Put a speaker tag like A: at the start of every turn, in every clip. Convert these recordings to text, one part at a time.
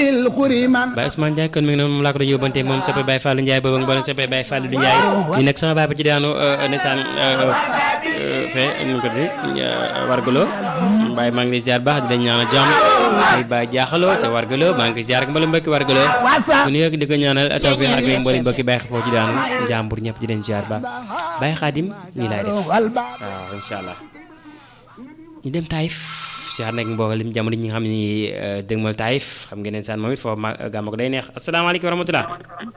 A: bil xuriman
B: Baye Ousmane Ndiaye kon mi ngi noonu moom laa ko doon yóbbante moom soppe Baye Fallou Ndiaye boobu ak mboolem soppe Baye Fallou Ndiaye ñu nekk sama baay ba ci daanu ndeysaan fee nu ko di wargaloo Baye maa ngi lay ziar baax di leen ñaanal jàmm ay Baye jaaxaloo te wargaloo maa ngi ziar ak mboolem mbokki wargaloo bu nuyu di ko ñaanal tawfiix ak mboolem mbokki Baye xafoo ci daanu jàmbur ñëpp di leen ziar baax Baye Xaadim nii laay def waaw incha allah ñu dem Taïf ziar nag mboolem jamono ñi nga xam ni dëgmal Taïf xam ngeen ne saan moom it foofu ma gàmm ko day neex asalaamaaleykum wa rahmatulah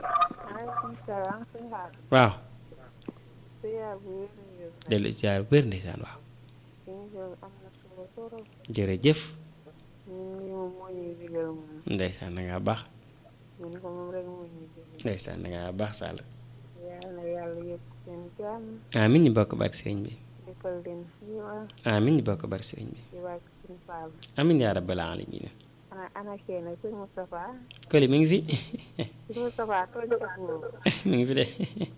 B: waaw dellu ziar wér ndeysaan waaw jërëjëf ndeysaan da ngaa baax ndeysaan da ngaa baax Sall amin ñu bokk barke sëriñ bi amin ñu bokk barke sëriñ bi amin yaa rabbal alamin Koli mi ngi fi mi ngi fi de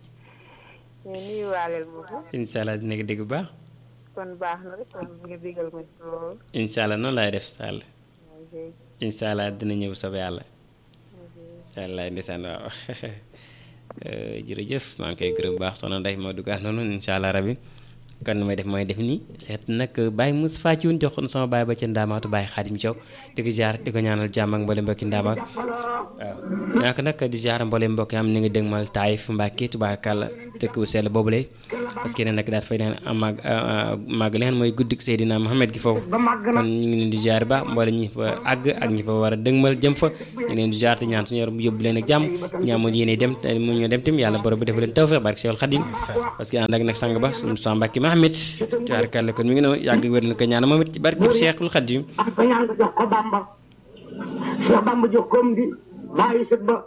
B: incha allah dina ko dégg bu baax
C: kon baax na rek kon nga digal ma ci loolu
B: incha allah noonu laay def Sall incha allah dina ñëw sob yàlla incha allah ndeysaan waaw jërëjëf maa ngi koy gërëm bu baax soxna Ndeye moo duggaat noonu incha allah rabi kon nu may def mooy def nii seet nag Baye Moussa Fathioune jox ko sama baay ba ca Ndaamaatu Baye Xaadim Thiaw di ko ziar di ko ñaanal jàmm ak mboolem mbokki Ndaamaat waaw ñaaka nag di ziar mboolem mbokki am ni ngi dégmal Taïf Mbàkke tubaarkàlla dëkk bu sell boobule parce que ne nag daat fay neen mag màgg leen mooy guddik Seydina Mohamed gi foofu kon ñu ngi leen di ziar ba mboolem ñi fa àgg ak ñi fa war a dëgmal jëm fa ñu ngi leen di ziar te ñaan suñu yor yóbbu leen ak jàmm ñaamoon yéene dem te mu ñoo dem tim yàlla borom bi def leen tawfeex barke Seexul Xadim parce que ànd ak nag sang ba suñu sa Mbàkke Mohamed tubaarkàlla kon mi ngi noonu yàgg wér na ko ñaan moom it ci barke Seexul Xadim
D: ak ko ñaan ko jox ko Bamba Cheikh Bamba jox ko di bàyyi sët ba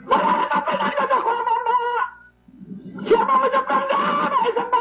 D: Cheikh Bamba jox ko di bàyyi sët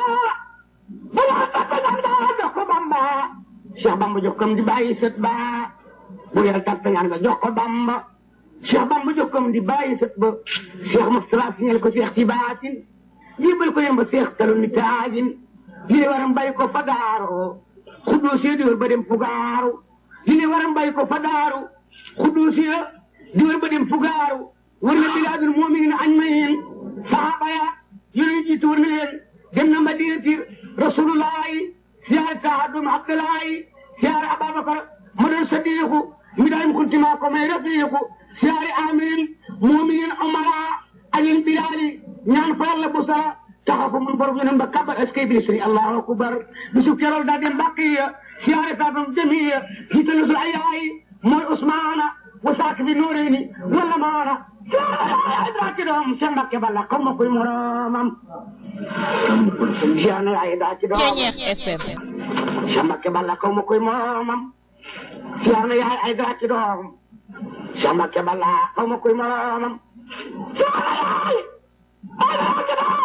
D: ba Cheikh Bamba jox ko di bàyyi sët ba bu yàlla tàggat ñaan nga jox ko Bamba Cheikh Bamba jox ko di bàyyi sët ba Cheikh Moustapha signal ko Cheikh ci baatin jébal ko yemba Cheikh talu ni taajin li ne waram bàyyi ko fa daaro xuddoo see diwar ba dem fugaaru li ne waram bàyyi ko fa daaru xuddoo see diwar ba dem fugaaru war na bilaadul mu'minin ajmain saxaaba ya yonent jiitu war na leen dem na madinati rasulullahi siyaare tahadum abdullahi siyaare ababakar ma doon sadiqu mi daayim kuntima ko may rafiqu siyaare amin mu'minin umara alin bilali ñaan fa yàlla bu sara taxaw fa mun borom yonen ba kabar est-ce que bi sëriñ allahu akbar bisu keroog daa dem baqiya siyaare saafam jamiya jiitalu su ayayi mooy usmaana wa saaki bi nuureeni wala maana daa ci doom seen mbakke balla xaw ma koy moromam siyaare ay daa ci doom seen mbakke balla xaw ma koy moromam siyaare yaay ay daa ci doom seen mbakke balla xaw ma koy moromam siyaare yaay ay daa ci doom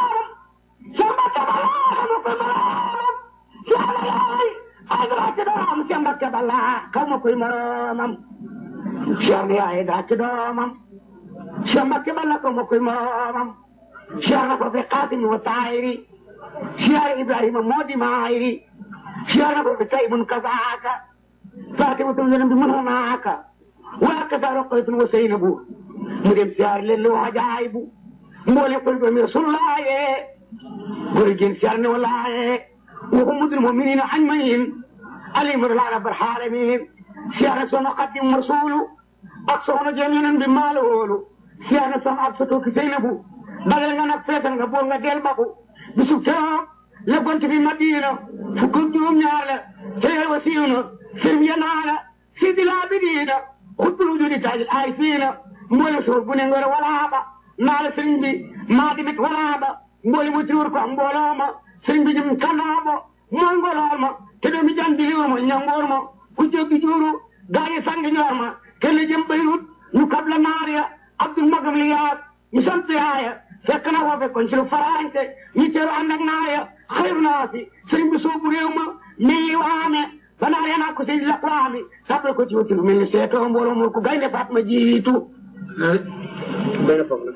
D: Sembake bala kaw ma koy moromam Cheikh yaay daa ci doomam Sembake bala kaw ma koy moromam Cheikh na ko fi Xaatim wa Taayiri Cheikh Ibrahima moo di maayiri Cheikh na ko fi Taybun kazaaka Faatimatun leneen bi mën naaka waa kasa Roqaytun wa Seynabu mu dem siyaar leen lu ajaayibu mboole ko doomi Rasulullaahi góor jigéen siyaar ne walaaye waxumudul muminina ajmain alimatullahi rabbil alamin siyaar soxna Xaadim Rasuulu ak soxna jëm yeneen bi maaloolu siyaar na soxna ak soto ki Seynabu dagal nga nag feetal nga bool nga del baku bisu keroog la gont bi Madina fukk ak juróom ñaar la seyal wa siina sirf yanaala sidi laa bidiina xutbul wujudi taajil ay fiina mboole soor bu ne ngor walaaba naa la sëriñ bi maa dimit walaaba mboole mu tiwur ko mbooloo ma sëriñ bi jëm kanaabo mooy ngolool ma te doomi jan diliwur ma ñangoor ma ku jéggi juuru gaañi sangi ñoor ma kenn jëm Beyrut ñu kab la naar ya Abdul Magam li yaat ñu sant yaaya fekk na foofe kon ci lu faraante ñu teeru ànd ak naar ya xayru naa si sëriñ bi soobu réew ma mii waame ba naar ya naa ko sëriñ la waami sàppal ko ci wuti lu mel ni seetoo mbooloo mu ko gaynde faat ma jiitu benn foofu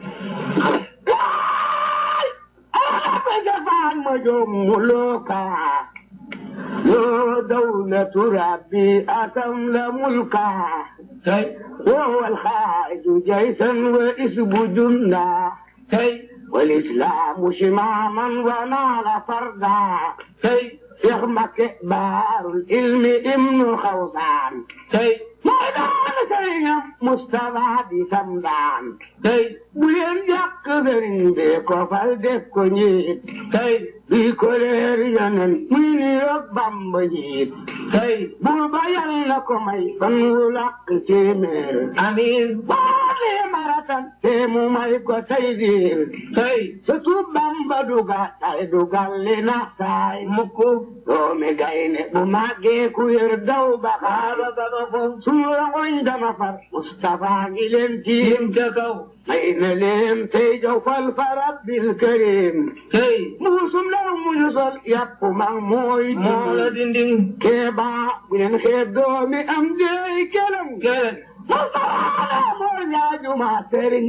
D: جبان مجملوكا لو دولة ربي أتم لملكا tey وهو الخارج جيشا واسم جندا tey والإسلام شماما ونال فردا tey شيخ مكة بار العلم ابن خوصان tey ميدان سيم مصطفى بسمدان tey بلين جاك برين بيكو فالدكو نيت tey بيكو لير ينن من يربام بجيت tey بوبا يلنكو مي فنولك تيمير أمين بالي مرة تيمو مايكو تيدير tey surtout bamba duga tay dugal li nax taay mukku doomi gayne bu màggee ku yër daw ba xaaba ba ba ko suura ngoñ dama far Mustafa ngi leen tiim ca kaw may na leen tey jaw fal fa rabbil karim tey muusum law muñu sol yàpp mag mooy moo la dinding keeba bu leen xeeb doomi am deey kelam kelam Mustafa moo ñaajuma sëriñ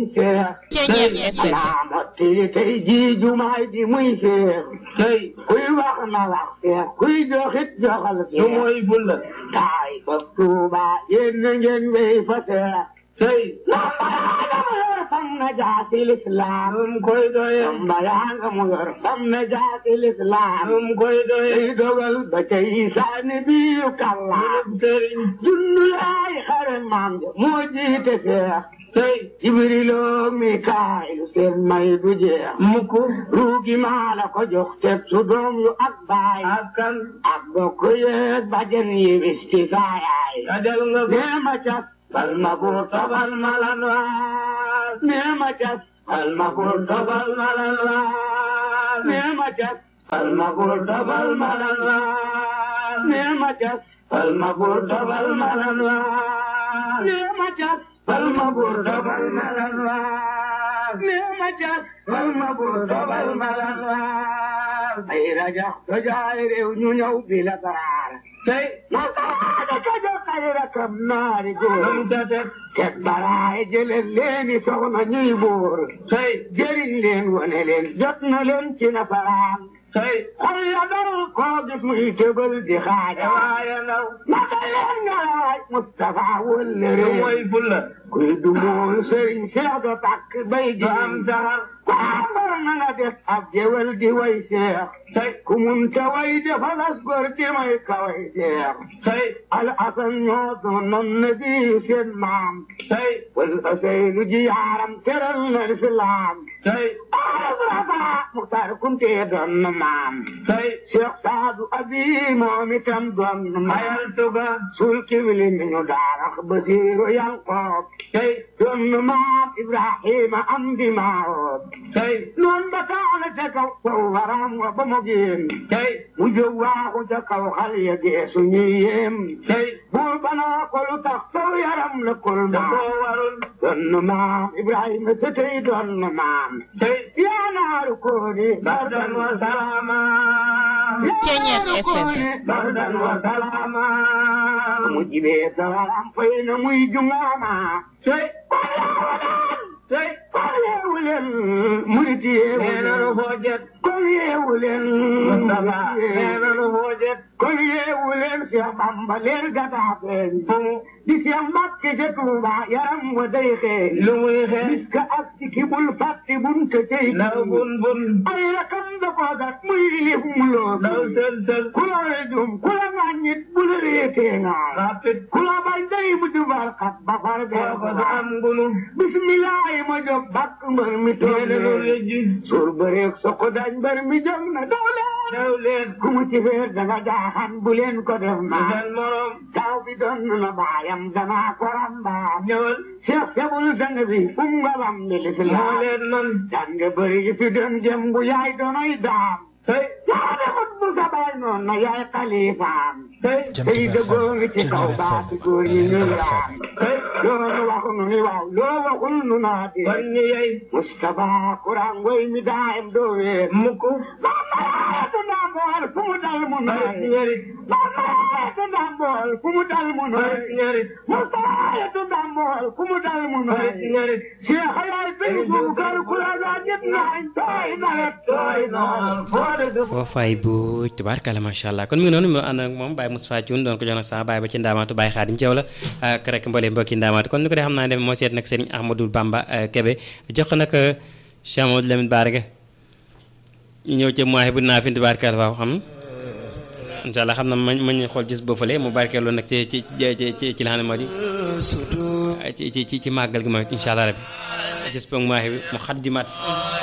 D: seex naa mottili tey jii jumaay di muy seex tey kuy wax na wax seex kuy joxit joxal seex su mooy bulla taay ba tuuba yéen na ngeen wéy fa seex tey lambayaanga mu yor fam na jaasi lislaam um koy doye lambayaanga mu yor fam na jaasi lislaam um koy doye tey dogal ba tey saani biyu kallaam sëriñ junnu yaay xare maam ja moo jiite seex tey jibrilo mikaayilu seen may du jeex mukk ruugi maa la ko jox teg su doom yu ak baay ak kan ak bokk yeeg bajen yi bis ci saayaay adel nga nee ma cas bal ma buur tobal ma lan waas nee ma cas bal ma buur tobal ma lan waas nee ma cas bal ma buur tobal ma lan waas nee ma cas bal ma buur tobal ma lan waas nee ma cas bal ma buur tobal ma lan waas nee ma cas bal ma buur tobal ma lan waas ay rajax dojaay réew ñu ñëw bi la daraar tey nasaraade ka jox ay rakam naari góor teg baraay jëleen leeni soxna ñuy buur tey jëriñ leen wane leen jot na leen ci nasaraan tey xol ya dal koo gis muy tëbal di xaaja waaye ndaw naka leen nga waaj Mustafa wëllëre mooy bulla kuy du mool sëriñ Seex do takk bay di am saxar ku ambar na nga def ab jewel di way seex tey ku mun ta way defalas gor di may ka way seex tey al asan ñoo doonoon na bi seen maam tey wal asaynu ji yaaram teral na lislaam tey arafa muxtaar kunte doon na maam tey Seex Saadu Abi moom itam doon na mayal tuga sul kibli mi ñu daarax basiiru Yanqoob tey doon na maam Ibrahima am di maawoob tey noon ba taana ca kaw saw waram wa ba mu génn tey mu jóg waaxu ca kaw xal ya geesu ñuy yéem tey buur banaa ko lu tax saw yaram la kol maam warul doon na maam Ibrahima sa tey doon na maam tey yaa naaru kooni bardan wa salaama
A: Ceeñeet FM.
D: bardan wa salaama mu jibee sawaram fay na muy jungaama tey tey kon yeewu leen murit yeewu leen foo jet kon yeewu leen Mustafa nee na lu foo jet kon yeewu leen Cheikh Bamba leer gadaa feeñ di Cheikh Mbàkke ca Tuuba yaram wa day xeeñ lu muy xeeñ bis ka ak ci ki bul fàtti bun te tey naw bun bun ay rakam da ko gat muy lif mu loo daw sel sel ku la rejum ku la ŋàññit bu la réetee ngaa rapit ku la bañ day mu di barkat ba far bee ko am ngunu bismillahi ma jóg bakk mbër mi toog leen suur bëreeg soko dañ mbër mi jóg na daw leen daw leen ku mu ci feer danga jaaxan bu leen ko def maa seen morom taw bi doon na baayam danaa ko rambaam ñëwal Cheikh Sabul sang bi um nga bam bi lislaam leen man jàng bëri yi fi doon jëm bu yaay doonoy daam tey yaa defut bu sa baay noon na yaay xalifaam tey tey dëggoo ngi ci kaw baati góor yi ñu raam tey loolu waxu nu ni waaw loo waxul nu naa di kon ñu yey Mustafa Kuraan ngoy mi daayam doo weer mukk bambayeetu ndambool fu mu dal mu nooy ñerit bambayeetu ndambool fu mu dal mu nooy ñerit Mustafa ndambool fu mu dal mu nooy ñerit Cheikh yaay bin bu kar ku la daa jët naañ tooy nawet tooy noor foo
B: Awa Faye bu tubaarkalla macha allah kon mi ngi noonu mu ànd ak moom Baye Moustapha Thioune doon ko jox nag sama baay ba ci ndaamaatu Baye Khadim Thiaw la ak rek mboolee mbokki ndaamaatu kon ni ko dee xam naa ne moo seet nag Serigne Ahmadou Bamba Kébé jox ko nag Cheikh Amadou Lamine Barga ñu ñëw ca mois bu naa fi tubaarkalla waaw xam incha allah xam na ma ma ñu xool gis ba fële mu barkeeloo nag ci ci ci ci ci la xam ne moo di ci ci ci ci màggal gi mooy incha allah rabbi gis ba mois bi mu xat di mat